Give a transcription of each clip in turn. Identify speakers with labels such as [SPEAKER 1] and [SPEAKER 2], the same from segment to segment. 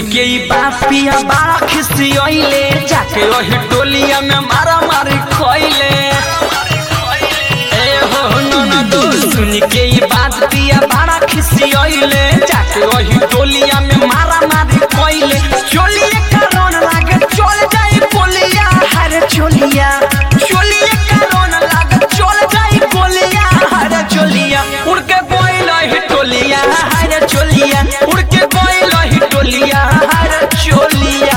[SPEAKER 1] के ई बात पिया बड़ा खिसियले जाके वही टोलिया में मारा मारी खोइले ए हो ननदो सुन के ई बात पिया बड़ा खिसियले जाके वही टोलिया में मारा मारी खोइले चोलिए कारण लागे चल जाई बोलिया हरे चोलिया चोलिए कारण लागे चल जाई बोलिया हरे चोलिया उड़ के बोइल ही टोलिया हरे चोलिया उड़ के बोइल ही टोलिया हरे चोलिया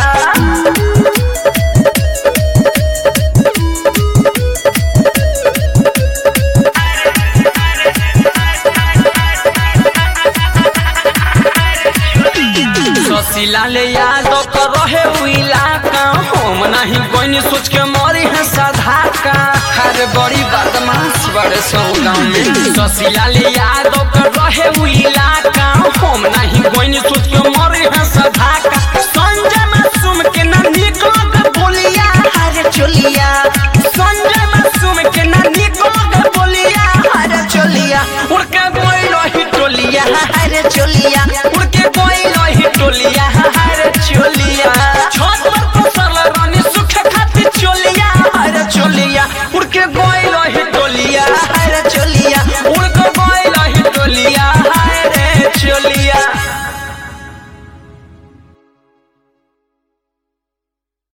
[SPEAKER 1] ससीला ले यादव कर रहे उ इलाका हम नहीं कोई सोच के मरी है साधा का हर बड़ी बदमाश बड़े सौ गाँव में ससीला ले यादव कर रहे उ इलाका हम नहीं कोई सोच के मरी है साधा का संजय मासूम के ना निकल के बोलिया हरे चोलिया संजय मासूम के ना निकल के बोलिया हरे चोलिया उड़ के बोल ही टोलिया हरे चोलिया उड़ के बोल ही